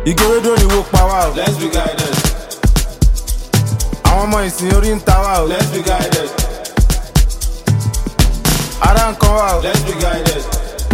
ìgòròdò ni wo pa wá o. Let's be guided. àwọn ọmọ ìsìn orí ń ta wá o. Let's be guided. ara ń kan wá o. Let's be guided.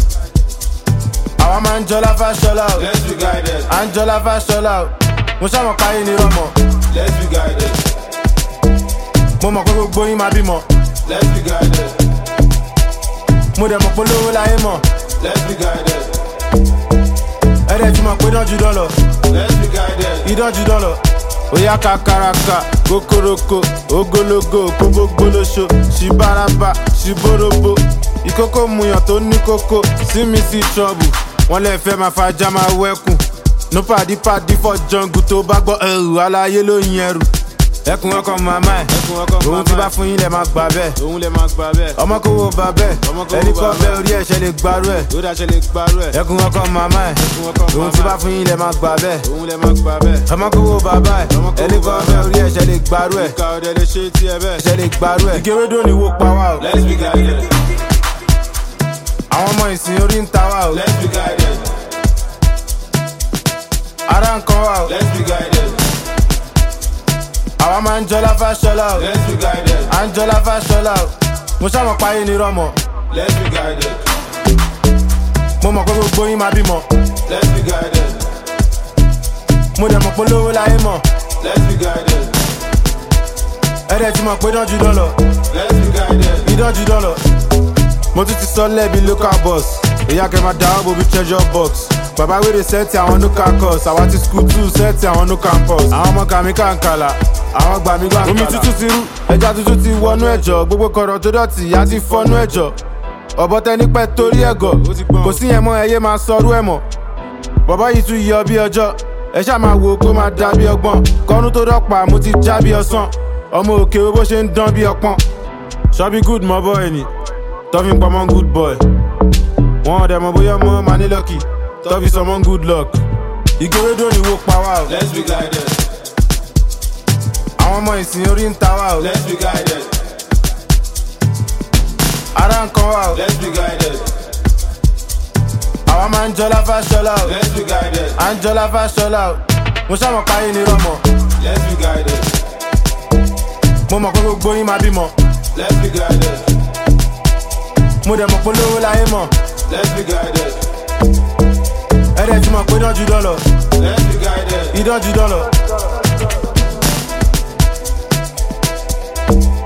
àwa máa ń jọlá fáṣọlá o. Let's be guided. à ń jọlá fáṣọlá o. mo ṣàmọ̀ páyé ni rọmọ. Let's be guided. mo mọ̀ pé gbogbo yín máa bímọ. Let's be guided. mo dẹ̀ mọ̀ pé lówó láyé mọ̀. Let's be guided. ẹ̀rẹ̀ ti mọ̀ pé dánjú dán lọ. Let's be guided. ìdánjú dán lọ. Oya kakaraka, kokoroko, ogologo, kógbógbólóṣo, ṣibaraba, ṣiborobo. Ìkókó muyàn tó ní kókó, sí mi sí trọ́bù. Wọ́n lè fẹ́ máa fajá máa wẹ́kùn. No pàdí pàdí fọ́ jọ̀ǹgù tó bá gbọ́ ẹrù aláyé ló yin ẹrù. Ẹkùn ọkọ̀ màmá ẹ̀, Ẹkùn ọkọ̀ òun màmá ti ẹ̀. bá fún yín lẹ̀ máa gbà bẹ́ẹ̀. Òun lè máa gbà bẹ́ẹ̀. Ọmọ kò wo bà bẹ́ẹ̀, Ọmọ kò wo ẹni bà kọ́ bẹ́ẹ̀. bẹ́ẹ̀ orí ẹ̀ṣẹ̀ lè gbarú ẹ̀. Ló dáṣẹ́ lè gbarú ẹ̀. Ẹkùn ọkọ̀ màmá ẹ̀, Ẹkùn ọkọ̀ òun ti màmá bá ẹ̀. fún yín lẹ̀ máa gbà bẹ́ẹ̀. Òun lè máa gbà bẹ́ẹ̀. ọmọ kò wo bàbá ẹ Ọmọ kò wo ẹni kan bàbá bẹ ẹ̀. orí ẹsẹ lè gbarú ẹ Ìka ọ̀dẹ̀ lè ṣe tí ẹ bẹ́ẹ̀. ẹsẹ lè gbarú ẹ. ìgérédò ni wo pa wá o Let's be guided. àwọn ọmọ ìsìn orí ń ta wá o Let's be guided. ara ń kan wá o Let's be guided. àwa máa ń jọlá fáṣọlá o Let's be guided. à ń jọlá fáṣọlá o mo ṣàmọ̀ páyé ni rọmọ Let's be guided. mo mọ̀ pé gbogbo yín máa bímọ Let's be guided. mo dẹ̀ mọ̀ pé lówó láyé mọ̀ Let's be guided. ẹ̀rẹ̀ ti mọ̀ pé dánjú dán lọ Let's be guided. ìdánjú dán lọ. mo tún ti sọ lẹ́bi local bus èyí akẹ́ máa dáwọ́ bobi treasure box bàbá wèrè sẹ́ẹ̀tì àwọn nuka course àwa ti school two sẹ́ẹ̀tì àwọn nu campus àwọn ọmọ kàmí kàǹkàlà àwọn gbàmí gbàǹkàlà omi tuntun ti rú ẹja tuntun ti wọnú ẹ̀jọ̀ gbogbo kọ̀rọ̀ tó dọ̀tí ìyá ti fọ́nú ẹ̀jọ̀ ọ̀bọ tẹni pẹ́ torí ẹ̀gọ̀ kò sí yẹn mọ́ ẹyẹ máa sọrú ẹ̀ mọ́ bọ̀bọ̀ yìí tún yọ bí ọjọ́ ẹ ṣáà máa wo kó máa dá bí ọgbọ́n kọ́nú tó dọ́pà mo ti já bí ọsàn ọmọ òkè bó ṣe ń dán bí ọpọ́n ṣọ́bí good mọ́ bọ́ ẹni tọ́fi ń pamọ́ good boy wọn ọ̀dẹ̀ mọ̀ bóyá ọmọ máa ní lọ́kì tọ́fi sọmọ́ good luck ìgòròdò ni wo pa wá o Let's be guided. àwọn ọmọ ìsìn orí ń ta wá o Let's be guided. ara ń kan wá o Let's be guided. àwa máa ń jọlá fáṣọlá o Let's be guided. à ń jọlá fáṣọlá o mo ṣàmọ̀ páyé ni rọmọ Let's be guided. mo mọ̀ pé gbogbo yín máa bímọ Let's be guided. mo dẹ̀ mọ̀ pé lówó láyé mọ̀ Let's be guided. ẹ̀rẹ̀ ti mọ̀ pé dánjú dán lọ Let's be guided. ìdánjú dán lọ.